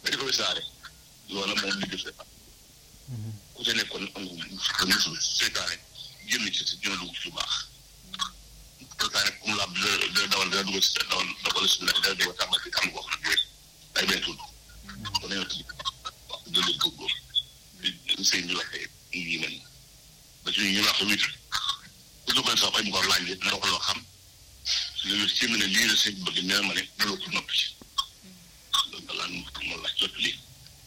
ba di ko wisaare loola moom li def ku ca nekkoon am nga musul seytaane génn ci si dina dugg ci lu baax seytaane comme la da dawal dana dugg si dawal dawal si dana dugg tàmbal ci tàmm boo xam ne day benn tudd kon dañoo tudd wax dëgg la góor sëñ bi waxee yi mel ba ci ñu wax wit ku duggoon sax ay mu ko laaj leen na ko loo xam loolu ci ne lii la sëñ bëgg nee ma ne loolu ko noppi ci loolu daal moom la jot lii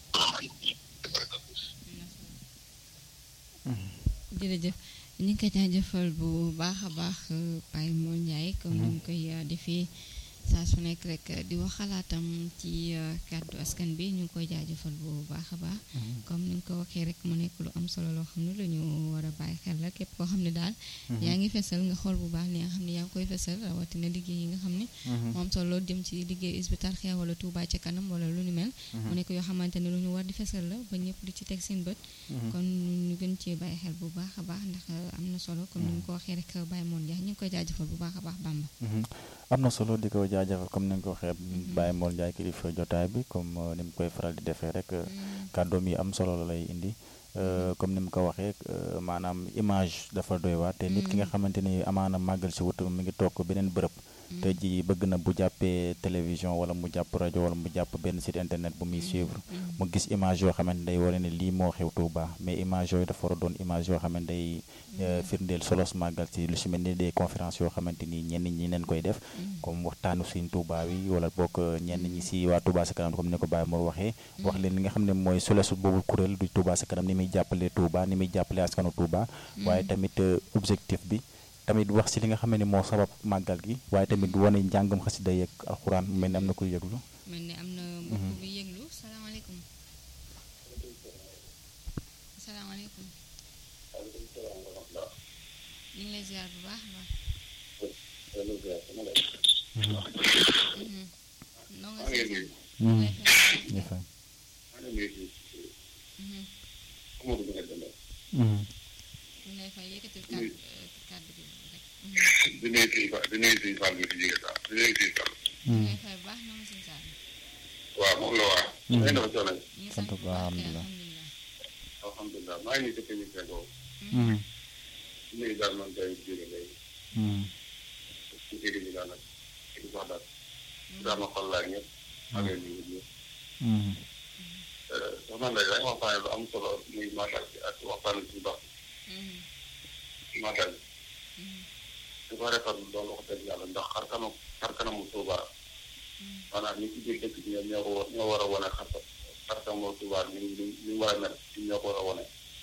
jërëjëf ñu ngi koy jaajëfal bu baax a baax Baye Mor Ndiaye comme ni mu koy defee saa su nekk rek di wax xalaatam ci kàddu askan bi ñu ngi koy jaajëfal bu baax a baax comme ni nga ko waxee rek mu nekk lu am solo loo xam ne lu ñu war a bàyyi xel la képp koo xam ne daal yaa ngi fesal nga xool bu baax li nga xam ne yaa ngi koy fesal rawatina liggéey yi nga xam ne moom solo loolu jëm ci liggéey Hizbut Tarqiyyah wala Touba ca kanam wala lu ni mel mu nekk yoo xamante ne lu ñu war di fesal la ba ñëpp di ci teg seen bët kon ñu gën cee bàyyi xel bu baax a baax ndax am na solo comme ni nga ko waxee rek Baye Mor Ndiaye ñu ngi koy jaajëfal bu baax a baax Bamba am na solo di ko jaajëfal comme ni nga ko waxee Baye Mor Ndiaye kilifa jotaay bi comme ni mu koy faral di defee rek kàddoom yi am solo la lay indi comme ni mu ko waxee maanaam image dafa doy waar te nit ki nga xamante ni amaana màggal si wut mi ngi toog beneen bërëb te ji bëgg na bu jàppee télévision wala mu jàpp rajo wala mu jàpp benn site internet bu muy suivre mu gis image yoo xamante day wane ne lii moo xew Touba mais image yooyu dafa war a doon image yoo xamante day firndeel solos màggal si lu si mel ni des conférences yoo xamante ni ñenn ñi leen koy def comme waxtaanu suñ Touba wi wala bokk ñenn ñi si waa Touba sa kanam comme ni ko Baye Mor waxee wax leen li nga xam ne mooy solesu boobu kuréel du Touba sa kanam ni muy jàppale Touba ni muy jàppale askanu Touba waaye tamit objectif bi tamit wax si li nga xam ne moo sabab màggal gi waaye tamit wane njàngam xasida yeeg alxuraan mu mel ni am na koy yëglu mel ni am na mbokk bi yëglu salaamaaleykum salaamaaleykum ñu ngi lay ziar bu baax baax noo nga si ñu fa ñu lay fay yëkkatil kàddu kàddu gi rek di nuyu si di nuyu si Fall bi fi jógee sax di nuyu si Fall. ñu lay fay bu baax noo nga si saar waaw moom la waa. ngeen dafa coono. ñu ngi sant sant bu bu baax, baax kay alhamdulilah. alhamdulilah alhamdulilah maa ngi nii si émission boobu. di nuyu daal man tey jóge léegi. ci kii bi daal nag di wax daal. daal ma xool laa ñëpp. maa ngi leen di nuyu ñëpp. soxna Ndeye dañu waxtaanee lu am solo muy màggal bi ak waxtaan ci ndox màggal bi. di ko rafetlu loolu wax dëgg yàlla ndax xar kanam xar kanamu Touba maanaam ñi ci biir dëkk bi ñoom ñoo ko wa- ñoo war a wane xar xar kanamu Touba ni mu ni mu war a mel ci ñoo ko war a wane.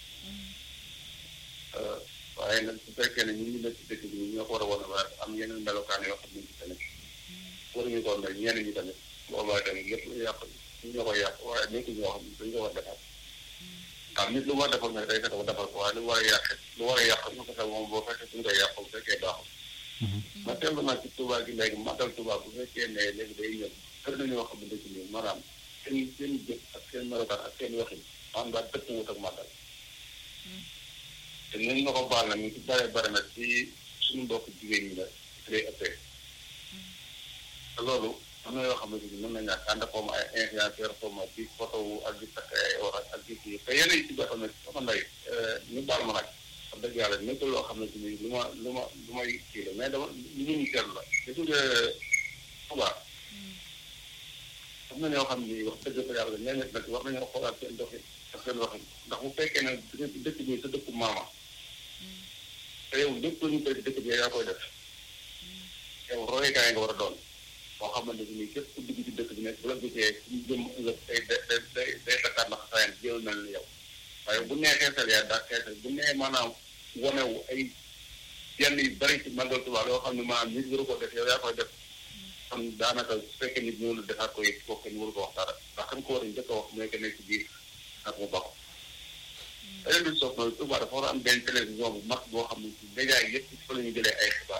waaye nag su fekkee ne ñun ñu nekk ci dëkk bi ñun ñoo ko war a wane waaye am yeneen melokaan yoo xam ne ci tamit waruñu ko mel ñenn ñi tamit boobaa tamit lépp lu yàq ñu ñoo koy yàq waaye nekk ñoo xam ne dañu ko war a defar waaw nit lu war a defar nag day fexe ba defar ko waaye lu war a yàq lu war a yàq ñu ko fexe moom boo fekkee suñu koy yàq bu fekkee baaxul ma teewlu naa ci Touba gi léegi magal Touba bu fekkee ne léegi day ñëw kër na ñoo xam ne dëkk bi maanaam seen seen jëf ak seen melokaan ak seen waxin maanaam daal dëkk wut ak magal te nañ ma ko baal nag ñu ci bare bare nag ci suñu mbokk jigéen ñi la ci lay ëppee te loolu am na yoo xamante ni mën na ñàkk ànd ak comme ay influenceur comme di photo wu ak di takk ay wax ak di kii te yenn yi ci boppam nag sama ndey ñu baal ma nag wax dëgg yàlla nekkul loo xam ne ni lu ma lu ma lu may kii la mais dama lu ñu ñu seetlu la gis nga Touba am na ñoo xam ni wax dëgg fa yàlla ñeneen nag war nañoo xoolaat seen doxin ak seen waxin ndax bu fekkee ne dëkk bi sa dëkku maama te yow lépp lu ñu koy dëkk bi yaa koy def yow royukaay nga war a doon boo xamante ni képp ku dugg ci dëkk bi nekk bu la gisee suñu jëm ëllëg day day day day takkaat na xasaayan jéem mel ni yow waaye bu nee xeesal yaa daa xeesal bu nee maanaam wanewu ay yenn yu bari ci màggal Tuubaa yoo xam ne maanaam nit waru ko def yow yaa koy def kon daanaka su fekkee nit ñëw la defaat ko it kooku kenn waru ko wax dara ndax xam ko war a njëkk a wax mooy que nekk ci biir ak mu baax beneen bi soog mooy Tuubaa dafa war a am benn télévision bu mag boo xam ne ci média yi yëpp fa la ñu jëlee ay xibaar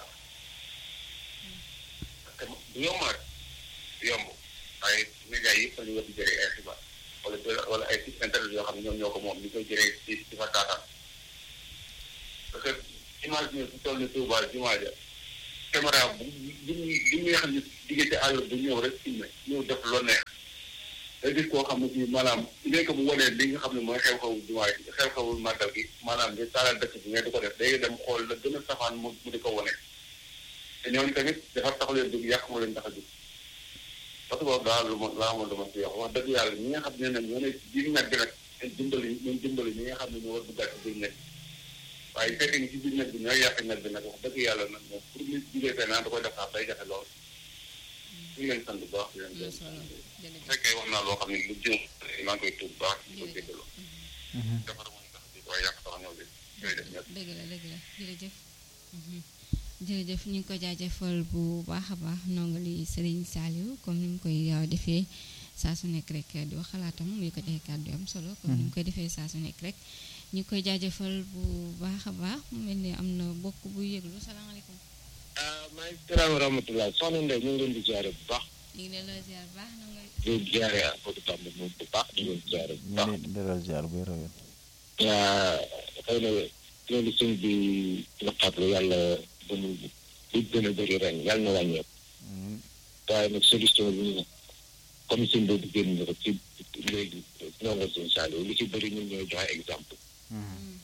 parce que du yomb rek du yomb waaye média yi yëpp fa la ñu war di jëlee ay xibaar wala wala ay site internet yoo xam ne ñoom ñoo ko moom ñu koy jëlee ci ci fa taataan parce que imagine su toll ni Touba jumaa ja caméra bu bu bu ñuy xam ne diggante àll bu ñëw rek filmé ñëw def loo neex day gis koo xam ne si maanaam léegi bu wanee li nga xam ne mooy xew-xewu jumaay xew-xewu màggal gi maanaam di taalal dëkk bi nga di ko def day dem xool la gën a safaan mu mu di ko wane te ñooñu tamit dafa tax leen dugg yàq mu leen tax a dugg parce que boobu daal lu ma laa amoon lu ma si wax wax dëgg yàlla ñi nga xam ne nag ñoo ne ci biir nag bi nag dimbali ñun dimbali ñi nga xam ne ñoo war duggaat ci biir nag waaye fekk ni ci biir nag bi ñooy yàq nag bi nag wax dëgg yàlla nag moom pour nit jugee fee naan da koy def sax day jafe lool ñu ngi leen sant bu baax di leen am na solo bu jërëjëf fekkee wax naa loo xam ne lu jëm maa ngi koy tuub bu baax di ko jéggalu defar mooy tax di waaye yàq tax ñëw bi ñooy def ñëpp dëgg la dëgg la jërëjëf Mhm. jërëjëf ñu ngi ko jaajëfal bu baax a baax ndongali Serigne Saliou comme ni mu koy uh, defee saa su nekk rek di wax xalaatam muy ko ay kàddu yu am solo comme ni mu koy defee saa su nekk rek ñu ngi koy jaajëfal bu baax a baax mu mel ni am na bokk bu yëglu salaamaaleykum ah maa ngi salaam wa rahmatulah soxna Ndeye ñu ngi leen di jaare bu baax ñu ngi leen la ziar bu baax na nga di leen jaare Amadou Bamba moom bu baax di leen jaare bu ñu baax. ngi delloo ziar bu wér a wér. waa xëy na loolu sëñ bi naqarlu yàlla ba mu bu gën a bëri ren yàlla na wàññeeku Mhm. waaye nag solution bi ñu comme sëñ boobu génn na ko ci léegi ndongo sëñ Saliou li ci bëri ñun ñooy joxe exemple Mhm.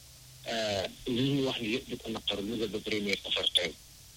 li ñu wax ni yëpp di ko naqar lu nga ba première safar tey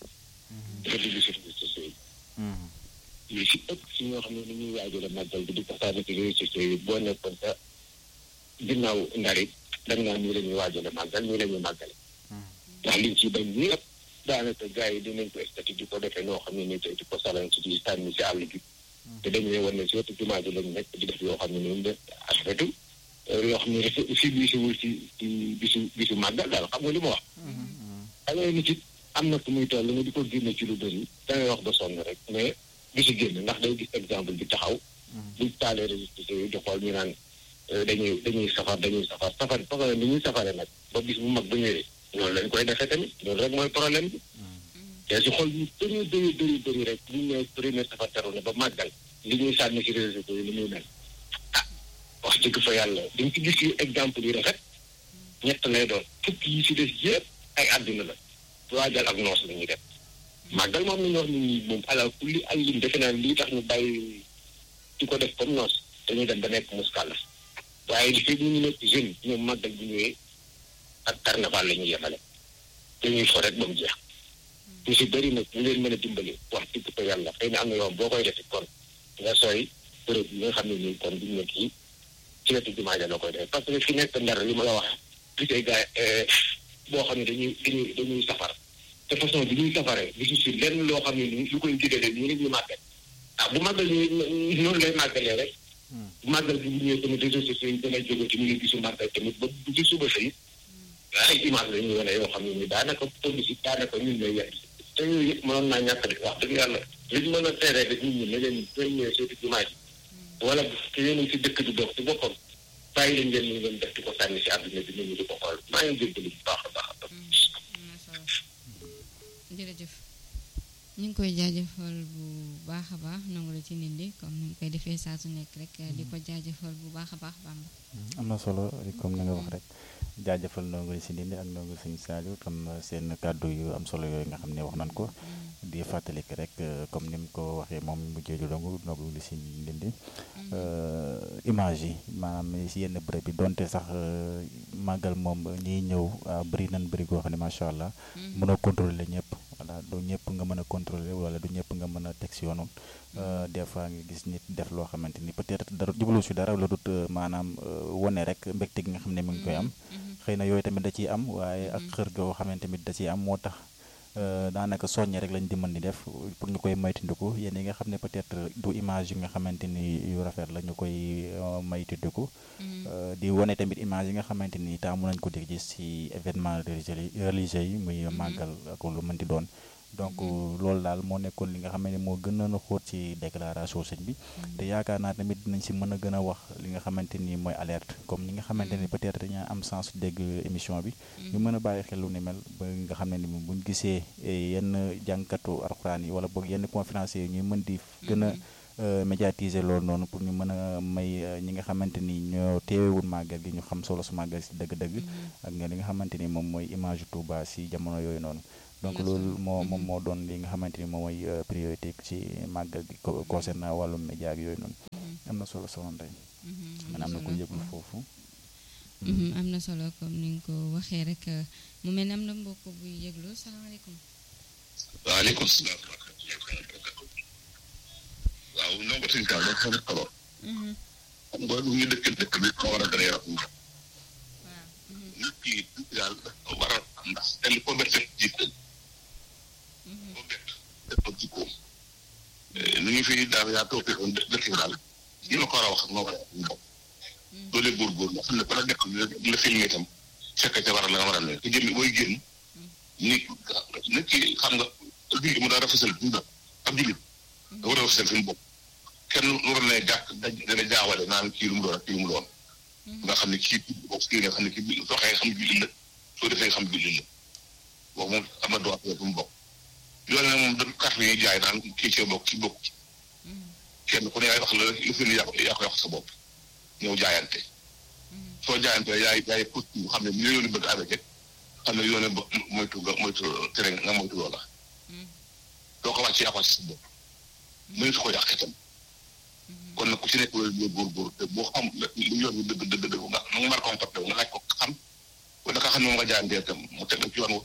dafa dugg service sociaux yi Mhm. li si ëpp si ñoo xam ne ni ñuy waajale màggal bi di ko sànni ci réseaux sociaux yi boo nekkoon sa ginnaaw ndari dañ naan nii la ñuy waajale màggal nii la ñuy màggale ndax liñ ci bañ ñëpp daanaka gars yi dinañ ko statut di ko defee noo xam ne ni tey di ko salan si di tànni si àll bi te dañu lay wan ne si wetu jumaa ji lañ nekk di def yoo xam ne noonu de afetu yoo xam ne dafa si bisiwul si si bisu bisu màggal daal xam nga li ma wax xam nga nit it am na fu muy toll nga di ko génne ci lu bëri dangay wax ba sonn rek mais du si génn ndax day gis exemple bi taxaw buñ taalee réseaux sociaux yi di xool ñu naan euh, dañuy dañuy safar dañuy safar safar safar ni ñuy safare nag ba bis bu mag ba ñëwee loolu lañ koy defee tamit loolu rek mooy problème bi te si xool ñu bëri bëri bëri bëri rek bu ñu nee premier safar teru na ba màggal li ñuy sànni si réseaux sociaux yi ni muy mel ah wax dëgg fa yàlla dañ ci gis yu exemple yu rafet ñett lay doon fukki yi si des yëpp ay àdduna la waajal ak noos la ñuy def màggal moom la ñu wax nit ñi moom ala kulli ay lim defe naa lii tax ñu bàyyi di ko def comme noos dañuy dem ba nekk muskàlla waaye li fi ñu ngi nekk jeune ñoom màggal bu ñëwee ak carnaval la ñuy yemale dañuy fo rek ba mu jeex ñu si bëri nag ñu leen mën a dimbali wax dëgg fa yàlla xëy na am na yoon boo koy defi kon nga sooy bërëb yi nga xam ne nii kon duñ nekk yi ci wetu jumaa ja la koy def parce que fi nekk ndar li ma la wax gisee gars boo xam ne dañuy dañuy dañuy safar te façon bi ñuy safaree gisu si lenn loo xam ne nii lu koy digale nii rek ñu màggal ah bu màggal ñu noonu lay màggalee rek bu màggal bi bu ñëwee tamit réseaux sociaux yi dana jóge ci ñu ngi gisu màggal tamit ba bu ci suba sa it ay image la ñuy wane yoo xam ne ni daanaka police yi daanaka ñun ñooy yedd te yooyu yëpp mënoon naa ñàkk de wax dëgg yàlla li ñu mën a teeree rek nit ñi ne leen ñooy ñëwee seeti jumaa ji wala te yéen a ngi si dëkk di dox ci boppam bàyyi leen ngeen ñu ngeen def di ko sànni si àdduna bi nit ñi di ko xool maa ngi jéggalu bu baax a baax a baax. am na solo jërëjëf ñu ngi koy jaajëfal bu baax a baax nangu la ci nit ñi comme ni mu koy defee saa su nekk rek di ko jaajëfal bu baax a baax Bamba am na solo comme ni nga wax rek jaajëfal ndongo si ndindi ak ndongo sëñ Saliou tam seen kàddu yu am solo yooyu nga xam ne wax nañ ko di fàttali ko rek comme ni mu ko waxee moom mu jéeju dongu ndongo li si ndindi image yi maanaam si yenn bërëb bi donte sax màggal moom ñiy ñëw bëri nañ bëri goo xam ne macha allah mën a contrôler ñëpp voilà du ñëpp nga mën a contrôler wala du ñëpp nga mën a teg si yoonu des fois nga gis nit def loo xamante ni peut-être dara jublu si dara la dut maanaam wone rek mbégte gi nga xam ne mu ngi koy am xëy na yooyu tamit da ciy am waaye ak xër goo xam ne tamit da ciy am moo tax daanaka soññe rek lañ di mën di def pour ñu koy moytandiku yéen yi nga xam ne peut-être du image yi nga xamante ni yu rafet la ñu koy moytandiku di wane tamit image yi nga xamante ni taamu nañ ko di gis ci événement religieux yi muy màggal ak lu mën di doon donc loolu daal moo nekkoon li nga xam ne moo gën a xóot ci déclaration sëñ bi te yaakaar naa tamit dinañ si mën a gën a wax li nga xamante ni mooy alerte comme ñi nga xamante ni peut-être dañaa am sens dégg émission bi ñu mën a bàyyi xel lu ni mel ba nga xam ne ni buñ gisee yenn jànkatu alxuraan yi wala boog yenn conférenciers yi ñuy mën di gën a médiatiser loolu noonu pour ñu mën a may ñi nga xamante ni ñoo teewewul màggal gi ñu xam solo su màggal si dëgg-dëgg ak nga li nga xamante ni moom mooy image Touba si jamono yooyu noonu donc loolu moo moom moo doon li nga xamante ni moom mooy priorité ci màggal gi concernant wàllum média ak yooyu noonu am na solo soxna Ndeye Mhm, man am na ko solo. yëglu foofu Mhm, am na solo comme ni nga ko waxee rek mu mel ne am na mbokk buy yëglu salaamaaleykum. waaleykum salaam waaw non ba suñu kaw dafa am solo Mhm, xam nga lu ñu dëkk dëkk bi moo war a gën a yaram waaw. Mhm, nit ki daal dafa war a am ndax te li ko bett fekk jiite mhm, ko bett def ko jikkoom nu ñu fi daal yaa toog fekkoon dëkk bi daal yi ma ko war a wax moo war a am bopp doole góorgóorlu nga xam ne bala nekk la filmé itam fekk ca war a la nga war a ne te jël booy génn nit nit ki xam nga julli mu daa rafetal dundam ab jullit da war a rafetal fi mu bopp kenn war na jàkk dana jaawale naan kii lu mu doon ak kii lu mu doon nga xam ne kii bokk kii nga xam ne kii soo xëyee xam julli la soo defee xam julli la boobu moom am na droit fi mu bokk loolu nag moom da carte yi jaay naan kii cee bokk kii bokk ci mhm, kenn ku ne yaay wax la lu fi yaa ko yaa koy wax sa bopp ñëw jaayante mhm, soo jaayante yaay yaay put bu xam ne ni yoonu bëgg avec it xam ne yoone ba moytu nga moytu tere nga moytu loola mhm, doo ko wàcc yaa ko wàcc sa bopp mënatu ko yàq itam mhm. kon nag ku ci nekk loolu góor-góor te boo xam lu yoon bi dëgg dëgg dëgg nga nga mar comporté nga laaj ko xam wala nga xam ne moom nga jaayantee itam mu teg la ci yoon wa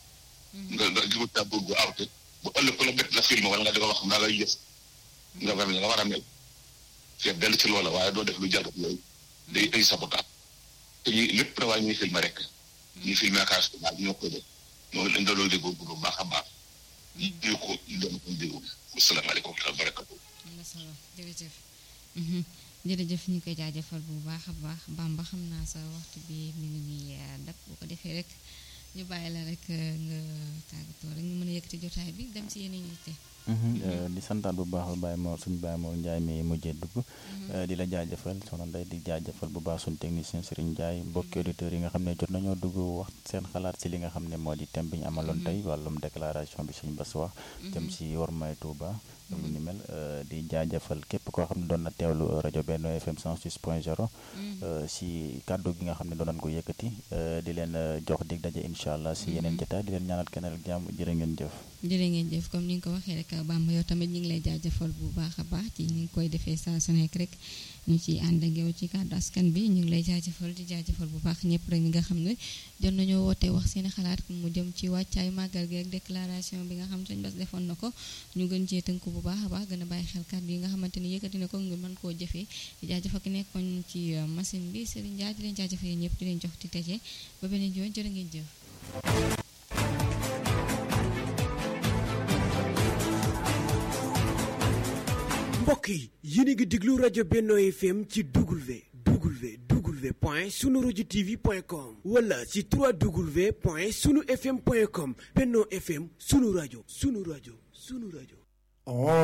nga nga jiwu ta bëgg bu awte bu ëllëg ku la bett la film wala nga di ko wax naa ngay yës nga war nga war a mel feet dell ci loola waaye doo def lu jar yooyu day day sabotaat te ñi lépp na waaye ñuy filmé rek ñuy filmé ak as daal ñoo koy def ñoo leen daloo di góor bu baax a baax ñu ko ñu doon ko déglu asalaamaaleykum wa barakatu am na solo jërëjëf. Mhm, jërëjëf ñu koy jaajëfal bu baax a baax Bamba xam naa sa waxtu bi mi ngi ñuy eh, dab bu ko defee rek ñu bàyyi la rek eh, nga tàggatoo rek ñu mën a yëkkati jotaay bi dem si yeneen yitte. di santaat bu baax Baye Mor suñu Baye Mor Ndiaye mi mujjee dugg di la jaajëfal soxna Ndeye di jaajëfal bu baax suñu technicien Serigne Ndiaye mbokki auditeurs yi nga xam ne jot nañoo dugg wax seen xalaat si li nga xam ne moo di thème bi ñu amaloon tey wàllum déclaration bi suñu bas wax jëm si Wormay Touba lu ni mel di jaajëfal képp koo xam ne doon na teewlu rajo Benno FM 106 point 0 si kàddu gi nga xam ne doon nañ ko yëkkati di leen jox dig daje incha allah si yeneen jotaay di leen ñaanal keneen ak jàmm jërë ngeen jëf jërë ngeen jëf comme ni nga ko waxee rek Bamba yow tamit ñu ngi lay jaajëfal bu baax a baax ci ni nga koy defee saa su nekk rek ñu ciy ànd ak yow ci kàddu askan bi ñu ngi lay jaajëfal di jaajëfal bu baax ñëpp rek ñi nga xam ne jot nañoo woote wax seen xalaat mu jëm ci wàccaay màggal gi ak déclaration bi nga xam sëñ Bass defoon na ko ñu gën cee tënk bu baax a baax gën a bàyyi xel kàddu yi nga xamante ni yëkkati na ko nga mën koo jëfee di jaajëfal ki nekkoon ci machine bi Serigne Ndiaye di leen jaajëfal yéen ñëpp di leen jox di tëjee ba beneen yoon jërë ngeen jëf mbokk yi yéen a ngi déglu rajo Benno FM ci W W W point sunu rajo TV point com wala ci 3W point sunu FM point com Benno FM sunu rajo sunu rajo sunu rajo.